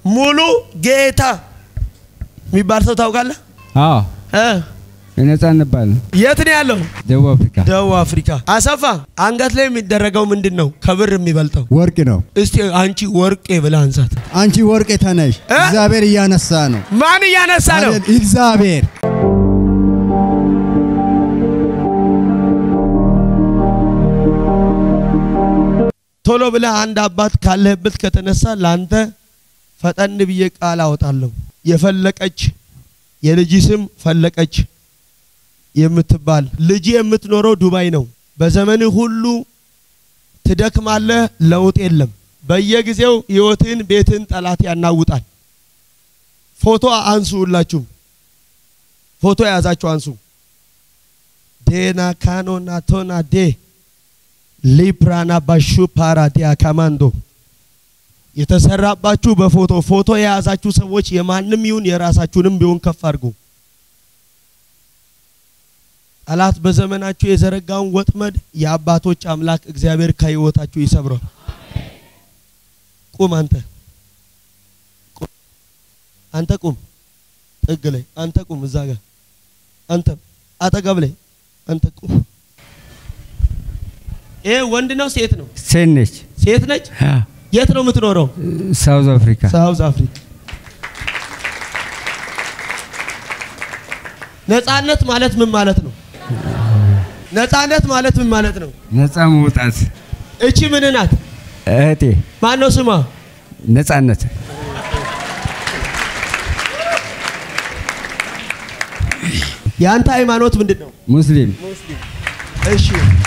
ሙሉ ጌታ የሚባል ሰው ታውቃለህ? አዎ እ? ነጻነት ባል የት ነው ያለው? ደቡብ አፍሪካ ደቡብ አፍሪካ። አሰፋ አንገት ላይ የሚደረገው ምንድን ነው ከብር የሚበልጠው? ወርቅ ነው። እስቲ አንቺ ወርቄ ብለህ አንሳት። አንቺ ወርቅ ተነሽ። እ? እግዚአብሔር እያነሳ ነው። ማን እያነሳ ነው? አሌል- እግዚአብሔር ቶሎ ብለህ አንድ አባት ካለህበት ከተነሳ ለአንተ ፈጠን ብዬ ቃል አወጣለሁ። የፈለቀች የልጅ ስም ፈለቀች የምትባል ልጅ የምትኖረው ዱባይ ነው። በዘመንህ ሁሉ ትደክማለህ፣ ለውጥ የለም። በየጊዜው ህይወትን፣ ቤትን ጠላት ያናውጣል። ፎቶ አንሱ፣ ሁላችሁም ፎቶ የያዛችሁ አንሱ። ዴና ካኖና ቶና ዴ ሊፕራና ባሹ ፓራዲያ ካማንዶ የተሰራባችሁ በፎቶ ፎቶ የያዛችሁ ሰዎች የማንም ይሁን የራሳችሁንም ቢሆን ከፍ አድርጉ። ጠላት በዘመናችሁ የዘረጋውን ወጥመድ የአባቶች አምላክ እግዚአብሔር ከህይወታችሁ ይሰብረው። ቁም አንተ ቁም። አንተ ቁም ጥግ ላይ አንተ ቁም እዛ ጋር አንተ አጠገብ ላይ አንተ ቁም። ይሄ ወንድ ነው ሴት ነው? ሴት ነች ሴት ነች። የት ነው የምትኖረው? ሳውዝ አፍሪካ ሳውዝ አፍሪካ። ነጻነት ማለት ምን ማለት ነው? ነጻነት ማለት ምን ማለት ነው? ነጻ መውጣት እቺ ምን ናት? እህቴ ማን ነው ስሟ? ነጻነት የአንተ ሃይማኖት ምንድን ነው? ሙስሊም እሺ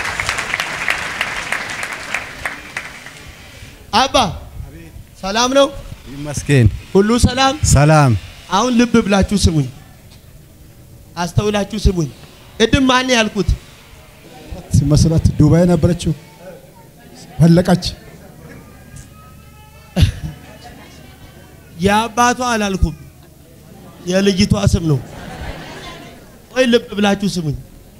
አባ ሰላም ነው? ይመስገን። ሁሉ ሰላም? ሰላም አሁን ልብ ብላችሁ ስሙኝ፣ አስተውላችሁ ስሙኝ። ቅድም ማን ያልኩት? ሲመስላት ዱባይ ነበረችው ፈለቀች። የአባቷ አላልኩም፣ የልጅቷ ስም ነው። ቆይ ልብ ብላችሁ ስሙኝ።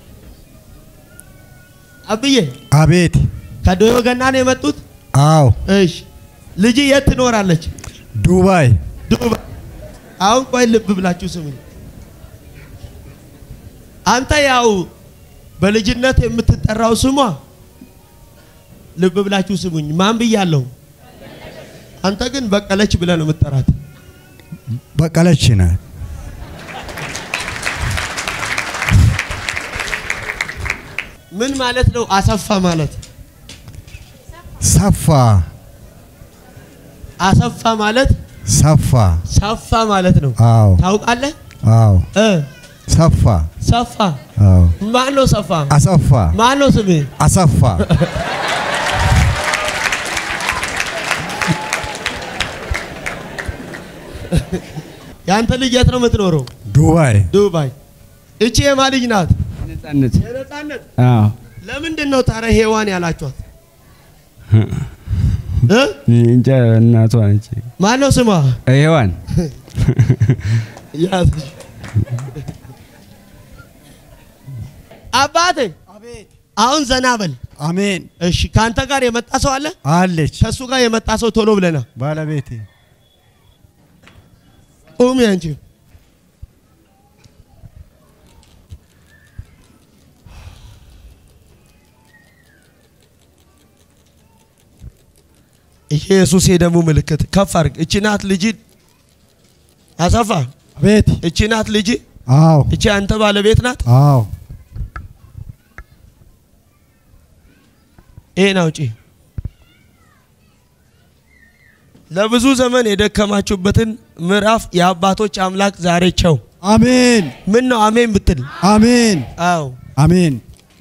አብዬ አቤት። ከዶዮ ገና ነው የመጡት? አዎ እሺ ልጅ የት ትኖራለች? ዱባይ ዱባይ። አሁን ቆይ ልብ ብላችሁ ስሙኝ። አንተ ያው በልጅነት የምትጠራው ስሟ ልብ ብላችሁ ስሙኝ። ማን ብያለሁ? አንተ ግን በቀለች ብለህ ነው የምትጠራት። በቀለች ናት። ምን ማለት ነው? አሰፋ ማለት ሰፋ አሰፋ ማለት ሰፋ። ሰፋ ማለት ነው። አዎ ታውቃለህ? አዎ እ ሰፋ። ሰፋ አዎ ማን ነው? ሰፋ አሰፋ ማን ነው ስምህ? አሰፋ የአንተ ልጅ የት ነው የምትኖረው? ዱባይ ዱባይ። እቺ የማ ልጅ ናት? ነጻነት የነጻነት አዎ ለምንድን ነው ታዲያ ሄዋን ያላችኋት? እ? እንጃ እናቷ ነች ማን ነው ስሟ? ሔዋን ያዝሽ። አባቴ አሁን ዘና በል። አሜን እሺ፣ ከአንተ ጋር የመጣ ሰው አለ? አለች ከእሱ ጋር የመጣ ሰው ቶሎ ብለና ባለቤቴ ቁሚ አንቺ። ኢየሱስ የደሙ ምልክት ከፍ አድርግ። እቺ ናት ልጅ አሰፋ። አቤት እቺ ናት ልጅ። አዎ እቺ አንተ ባለቤት ናት። አዎ ይሄን አውጪ። ለብዙ ዘመን የደከማችሁበትን ምዕራፍ የአባቶች አምላክ ዛሬ ቸው። አሜን ምን ነው አሜን ብትል? አሜን አዎ አሜን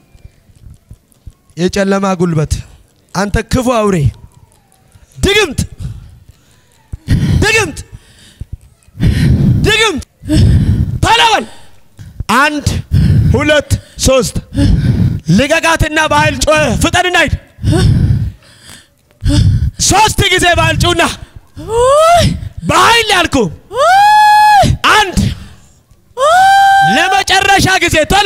የጨለማ ጉልበት አንተ ክፉ አውሬ ድግምት ድግምት ድግምት ተለበል አንድ ሁለት ሶስት ልቀቃትና በኃይል ጮኸ ፍጠንና ሂድ ሶስት ጊዜ በኃይል ጩና በኃይል ያልኩ አንድ ለመጨረሻ ጊዜ ቶሎ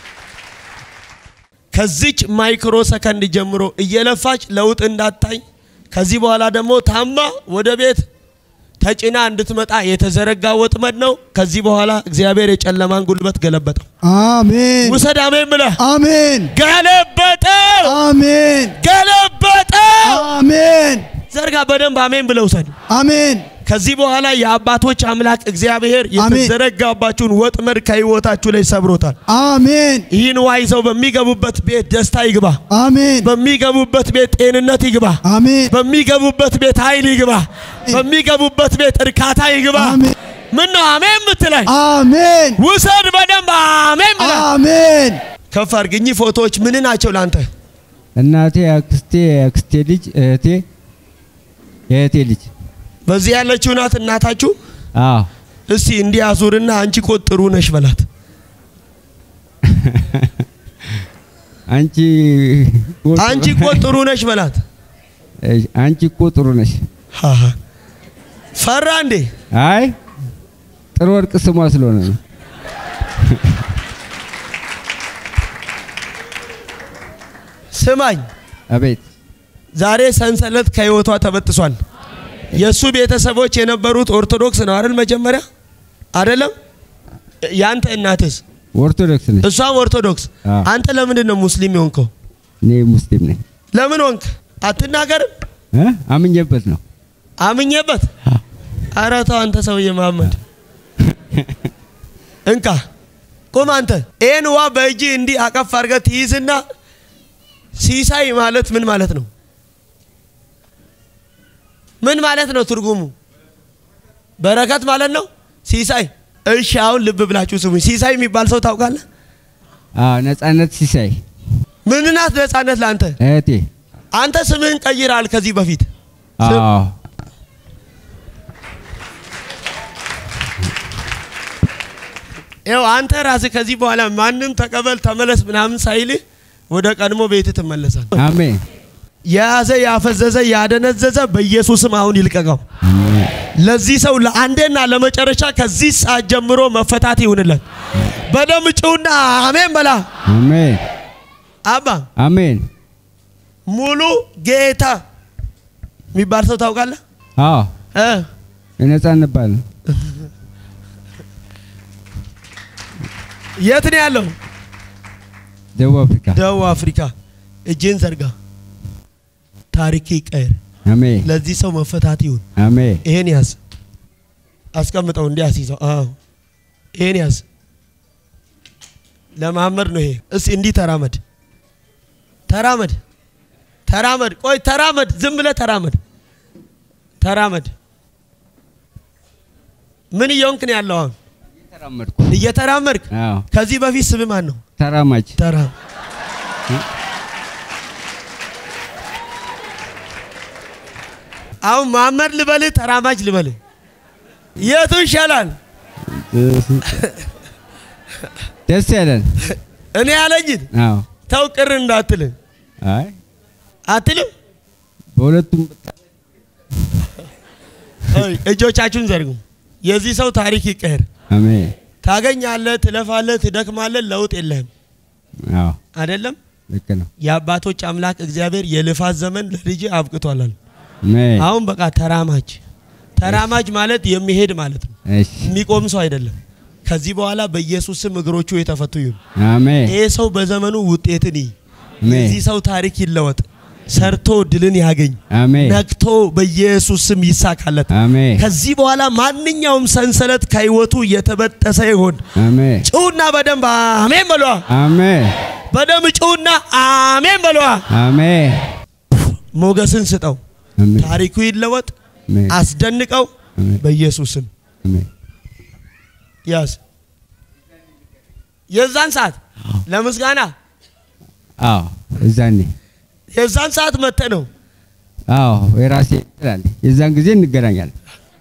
ከዚች ማይክሮ ሰከንድ ጀምሮ እየለፋች ለውጥ እንዳታይ ከዚህ በኋላ ደግሞ ታማ ወደ ቤት ተጭና እንድትመጣ የተዘረጋ ወጥመድ ነው። ከዚህ በኋላ እግዚአብሔር የጨለማን ጉልበት ገለበጠው። አሜን ውሰድ አሜን ብለህ አሜን ገለበጠው፣ አሜን ገለበጠው። አሜን ዘርጋ በደንብ አሜን ብለህ ውሰድ። አሜን ከዚህ በኋላ የአባቶች አምላክ እግዚአብሔር አሜን። የተዘረጋባችሁን ወጥመድ ከህይወታችሁ ላይ ሰብሮታል። አሜን ይህን ውሃ ይዘው በሚገቡበት ቤት ደስታ ይግባ፣ አሜን በሚገቡበት ቤት ጤንነት ይግባ፣ አሜን በሚገቡበት ቤት ኃይል ይግባ፣ በሚገቡበት ቤት እርካታ ይግባ። አሜን ምን ነው አሜን ምትላይ? አሜን ውሰድ በደንብ አሜን ብለህ አሜን ከፍ አድርግ። እኚህ ፎቶዎች ምን ናቸው ለአንተ? እናቴ፣ አክስቴ፣ አክስቴ ልጅ፣ እህቴ፣ የእህቴ ልጅ። በዚህ ያለችው ናት እናታችሁ። አዎ እስቲ እንዲህ አዙርና አንቺ እኮ ጥሩ ነሽ በላት። አንቺ እኮ ጥሩ- አንቺ እኮ ጥሩ ነሽ በላት። እሺ፣ አንቺ እኮ ጥሩ ነሽ። ሃሃ። ፈራ እንዴ? አይ ጥሩ ወርቅ ስሟ ስለሆነ ነው። ስማኝ፣ አቤት ዛሬ ሰንሰለት ከህይወቷ ተበጥሷል። የእሱ ቤተሰቦች የነበሩት ኦርቶዶክስ ነው አይደል? መጀመሪያ አይደለም? ያንተ እናትስ? ኦርቶዶክስ ነች። እሷም ኦርቶዶክስ። አዎ። አንተ ለምንድን ነው ሙስሊም የሆንከው? እኔ ሙስሊም ነኝ። ለምን ሆንክ? አትናገርም? እ? አምኜበት ነው። አምኜበት። ኧረ ተው አንተ ሰውዬ መሐመድ እንካ ቁም አንተ። ይህን ውሃ በእጅ እንዲህ አቀፍ አድርገህ ትይዝና ሲሳይ ማለት ምን ማለት ነው? ምን ማለት ነው ትርጉሙ? በረከት ማለት ነው። ሲሳይ። እሺ አሁን ልብ ብላችሁ ስሙኝ። ሲሳይ የሚባል ሰው ታውቃለህ? አዎ ነጻነት ሲሳይ ምን ናት ነጻነት ለአንተ? እህቴ። አንተ ስምህን ቀይራል ከዚህ በፊት ስም- አዎ ይኸው አንተ ራስህ ከዚህ በኋላ ማንም ተቀበል ተመለስ ምናምን ሳይልህ ወደ ቀድሞ ቤት ትመለሳል። አሜን የያዘ ያፈዘዘ ያደነዘዘ በኢየሱስም አሁን ይልቀቀው። ለዚህ ሰው ለአንዴና ለመጨረሻ ከዚህ ሰዓት ጀምሮ መፈታት ይሁንለት። በደም ጭውና አሜን በላ። አሜን አባ አሜን። ሙሉ ጌታ የሚባል ሰው ታውቃለህ? አዎ እ የነጻነት ባል ነው። የት ነው ያለው? ደቡብ አፍሪካ። ደቡብ አፍሪካ። እጅን ዘርጋ። ታሪክ ይቀየር። አሜን ለዚህ ሰው መፈታት ይሁን። አሜን ይሄን ያዝ፣ አስቀምጠው፣ እንዲህ አስይዘው። አዎ ይሄን ያዝ። ለመሐመድ ነው ይሄ። እስኪ እንዲህ ተራመድ፣ ተራመድ፣ ተራመድ። ቆይ ተራመድ፣ ዝም ብለህ ተራመድ፣ ተራመድ። ምን እየሆንክ ነው ያለው? አሁን ተራመድኩ። እየተራመድክ። አዎ ከዚህ በፊት ስም ማን ነው? ተራማጅ ተራ አሁን መሐመድ ልበልህ ተራማጅ ልበልህ የቱ ይሻላል? ደስ ያለን። እኔ ያለኝን አዎ ተው ቅር እንዳትልን አይ አትልም። በሁለቱም አይ፣ እጆቻችሁን ዘርጉ። የዚህ ሰው ታሪክ ይቀየር። አሜን ታገኛለህ፣ ትለፋለህ፣ ትደክማለህ፣ ለውጥ የለህም አዎ አይደለም። ልክ ነው። የአባቶች አምላክ እግዚአብሔር የልፋት ዘመን ለልጅ አብቅቷላል። አሜን አሁን በቃ ተራማጅ ተራማጅ ማለት የሚሄድ ማለት ነው። እሺ የሚቆም ሰው አይደለም። ከዚህ በኋላ በኢየሱስ ስም እግሮቹ የተፈቱ ይሁን። አሜን ይህ ሰው በዘመኑ ውጤትን ይይ። አሜን የዚህ ሰው ታሪክ ይለወጥ። ሰርቶ ድልን ያገኝ። አሜን ነቅቶ በኢየሱስ ስም ይሳካለት። አሜን ከዚህ በኋላ ማንኛውም ሰንሰለት ከህይወቱ የተበጠሰ ይሆን። አሜን ጭውና በደንብ አሜን በሏ። አሜን በደንብ ጭውና አሜን በሏ። አሜን ሞገስን ስጠው። አሜን ታሪኩ ይለወጥ። አሜን አስደንቀው አሜን በኢየሱስ ስም አሜን ያዝ። የዛን ሰዓት ለምስጋና አዎ እዛኔ የዛን ሰዓት መጥተ ነው አዎ የራሴ ይላል። የዛን ጊዜ እንገናኛለን።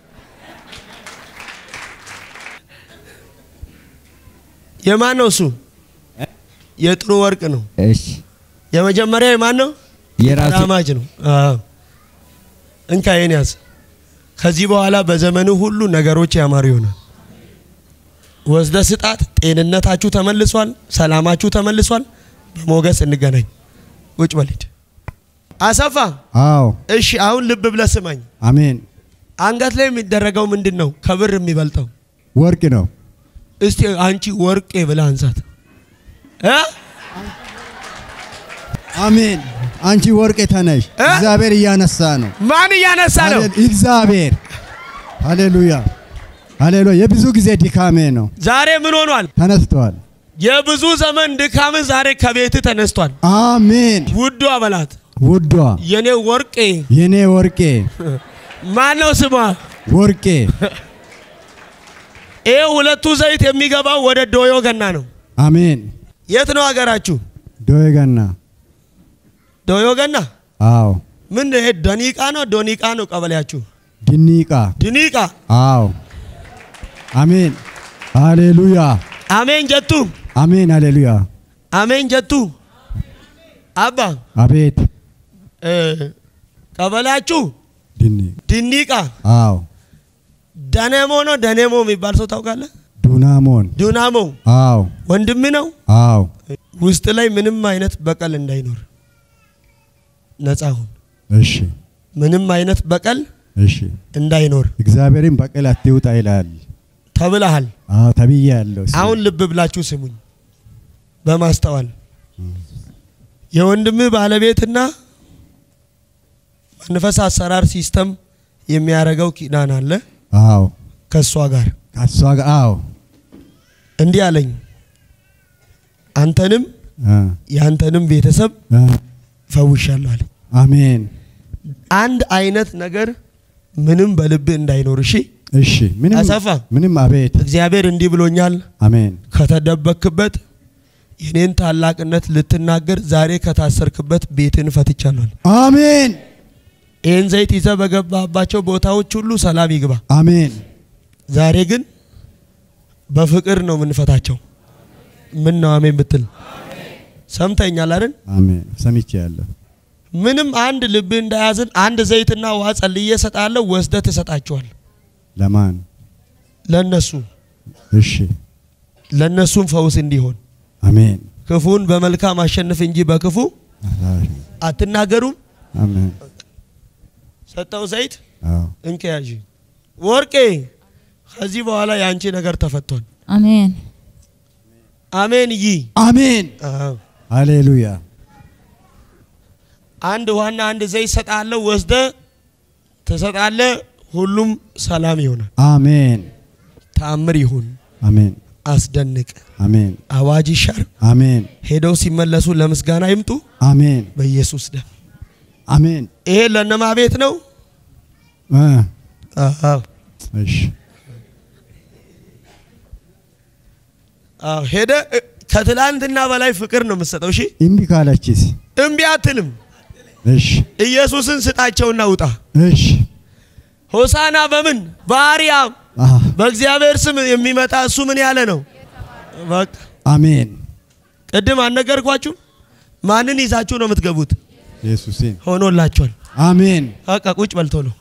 የማን ነው እሱ? የጥሩ ወርቅ ነው። እሺ የመጀመሪያው የማን ነው? የራሴ ራማጅ ነው። አዎ እንካ ይሄን ያዝ። ከዚህ በኋላ በዘመኑ ሁሉ ነገሮች ያማሩ ይሆናል። ወስደ ስጣት። ጤንነታችሁ ተመልሷል። ሰላማችሁ ተመልሷል። በሞገስ እንገናኝ። ቁጭ በል ሂድ። አሰፋ አዎ እሺ፣ አሁን ልብ ብለህ ስማኝ። አሜን። አንገት ላይ የሚደረገው ምንድን ነው? ከብር የሚበልጠው ወርቅ ነው። እስቲ አንቺ ወርቄ ብለህ አንሳት እ? አሜን። አንቺ ወርቅ ተነሽ። እ? እግዚአብሔር እያነሳ ነው። ማን እያነሳ ነው? ሃሌ- እግዚአብሔር ሃሌሉያ ሃሌሉያ። የብዙ ጊዜ ድካሜ ነው ዛሬ ምን ሆኗል? ተነስቷል። የብዙ ዘመን ድካም ዛሬ ከቤት ተነስቷል። አሜን። ውዱ አበላት ውዷ የኔ ወርቄ የኔ ወርቄ ማን ነው ስሟ? ወርቄ ይህ ሁለቱ ዘይት የሚገባው ወደ ዶዮ ገና ነው። አሜን። የት ነው ሀገራችሁ? ዶየገና ዶዮ ገና አዎ። ምን ይሄ ደኒቃ ነው ዶኒቃ ነው ቀበሌያችሁ? ድኒቃ ድኒቃ አዎ። አሜን ሃሌሉያ አሜን ጀቱ አሜን ሃሌሉያ አሜን ጀቱ አባ አቤት እ፣ ቀበሌያችሁ ድኒ ድኒቃ አዎ ደኔሞ ነው ደኔሞ የሚባል ሰው ታውቃለህ? ዱናሞን ዱናሞ አዎ ወንድም ነው። አዎ ውስጥ ላይ ምንም አይነት በቀል እንዳይኖር ነፃ ሁን። እሺ ምንም አይነት በቀል እሺ እንዳይኖር እግዚአብሔርን በቀል አትውጣ ይላል። ተብለሃል። አዎ ተብዬ ያለው አሁን ልብ ብላችሁ ስሙኝ በማስተዋል የወንድምህ ባለቤትና መንፈስ አሰራር ሲስተም የሚያደርገው ኪዳን አለ አዎ ከእሷ ጋር ከሷ ጋር አዎ እንዲህ አለኝ አንተንም አ የአንተንም ቤተሰብ አ ፈውሻለሁ አለኝ። አሜን አንድ አይነት ነገር ምንም በልብህ እንዳይኖር እሺ። እሺ ምንም አሰፋ ምንም አቤት እግዚአብሔር እንዲህ ብሎኛል። አሜን ከተደበክበት የኔን ታላቅነት ልትናገር ዛሬ ከታሰርክበት ቤትን ፈትቻለሁ። አለ። አሜን ይህን ዘይት ይዘህ በገባባቸው ቦታዎች ሁሉ ሰላም ይግባ። አሜን ዛሬ ግን በፍቅር ነው የምንፈታቸው። ምን ነው አሜን ብትል ሰምተኛል አይደል? አሜን ሰምቼ ያለሁ ምንም አንድ ልብ እንዳያዝን አንድ ዘይትና ውሃ ጸልዬ እሰጥሃለሁ፣ ወስደህ ትሰጣቸዋል። ለማን ለነሱ እሺ ለነሱም ፈውስ እንዲሆን አሜን ክፉን በመልካም አሸንፍ እንጂ በክፉ አትናገሩም። አሜን ሰጠው ዘይት አዎ እንከያዥ ወርቄ፣ ከዚህ በኋላ የአንቺ ነገር ተፈቷል። አሜን አሜን ይ አሜን አዎ። ሃሌሉያ አንድ ውሃና አንድ ዘይት ሰጣለሁ፣ ወስደ ትሰጣለ። ሁሉም ሰላም ይሆናል። አሜን ተአምር ይሁን። አሜን አስደንቅ። አሜን አዋጅ ይሻር። አሜን ሄደው ሲመለሱ ለምስጋና ይምጡ አሜን በኢየሱስ ደም። አሜን ይሄ ለነማ ቤት ነው። አ አዎ እሺ አዎ። ሄደ እ፣ ከትላንትና በላይ ፍቅር ነው የምትሰጠው። እሺ እምቢ ካለችስ እምቢ አትልም። እሺ ኢየሱስን ስጣቸውና ውጣ። እሺ ሆሳና በምን በአርያም አ በእግዚአብሔር ስም የሚመጣ እሱ ምን ያለ ነው? በቃ አሜን ቅድም አልነገርኳችሁ? ማንን ይዛችሁ ነው የምትገቡት? ኢየሱስን ሆኖላችኋል። አሜን በቃ ቁጭ በልቶ ነው